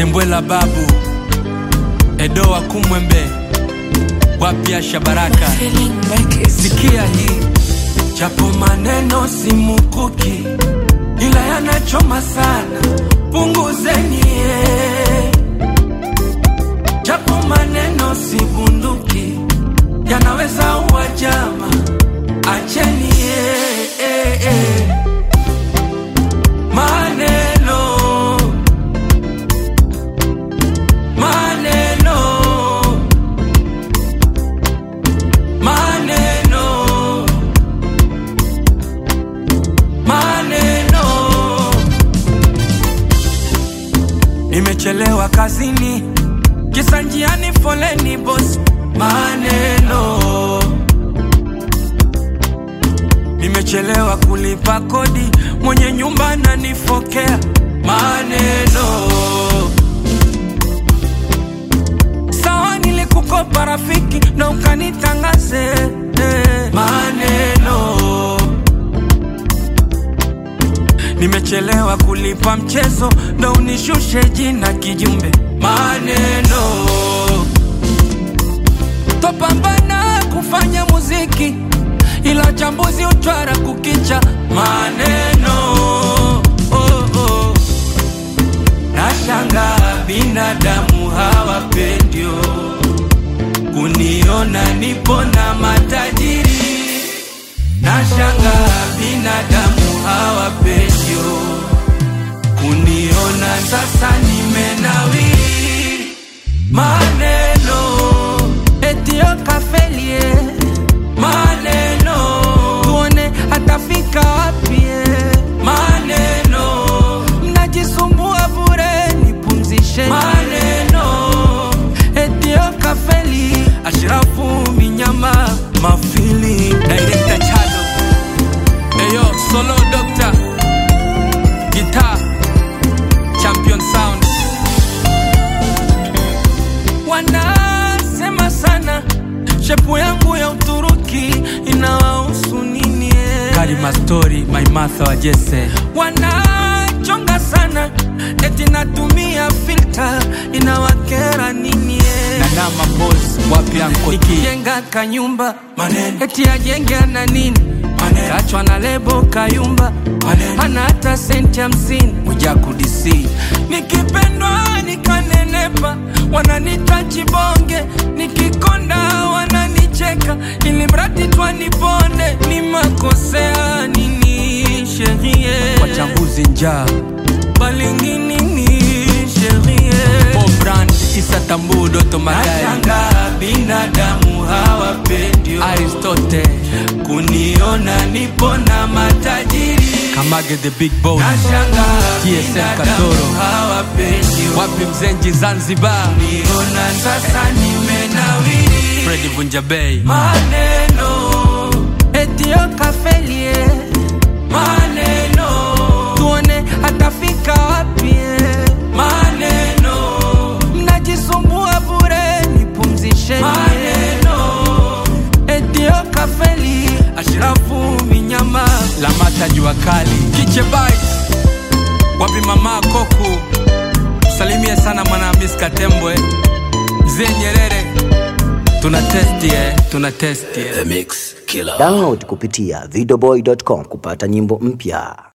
zembwela babu edo wa kumwembe wapya shabaraka Feeling like it's sikia hii japo maneno si mukuki ila yanachoma sana punguzeni eh. japo maneno si bunduki yanaweza uwa jama acheni eh, eh, eh. maneno maneno maneno maneno nimechelewa kazini kisa njiani foleni bos maneno nimechelewa kulipa kodi mwenye nyumba nanifokea maneno sawa nilikukopa rafiki na ukanitangaze eh. maneno nimechelewa kulipa mchezo ndo unishushe jina kijumbe maneno topambana kufanya muziki ila chambuzi utwara kukicha maneno oh, oh. nashanga binadamu hawapendio kuniona nipo na matajiri nashanga binadamu hawapendio kuniona sasa nimenawiri maneno etio kafelie maneno tuone atafika wapie maneno mnajisumbua bure nipumzishe maneno etio kafeli ashirafu minyama mafili director chado eyo solo doctor guitar champion sound wanasema sana shepu yangu ya uturuki inawahusu nini eh? karima story my matha wa jese wanachonga sana eti natumia filter inawakera nini eh? nanama bos wapi ankoikijenga kanyumba Maneno. eti ajenge na nini Maneno. kachwa na lebo kayumba Maneno. hana hata senti hamsini mujaku dc nikipendwa nikanenepa wananita chibonge nikikonda wananicheka ili mradi twaniponde ni makosea nini sherie wachambuzi njaa balinginini sherie brand isa tambu doto magari nashanga binadamu hawapendio aristote kuniona nipo na matajiri kamage the big boss nashanga TSM binadamu Katoro. hawapendio wapi mzenji zanzibar niona sasa nimenawiri fredi vunjabei maneno etio kafelie maneno tuone atafika wapie maneno mnajisumbua bure nipumzishe maneno etio kafeli ashirafu minyama lamata jua kali kiche bite wapi mama koku salimie sana mwanahamis katembwe mzee nyerere tuna testi eh, tuna testi eh. The Mix Killer. Download kupitia videoboy.com kupata nyimbo mpya.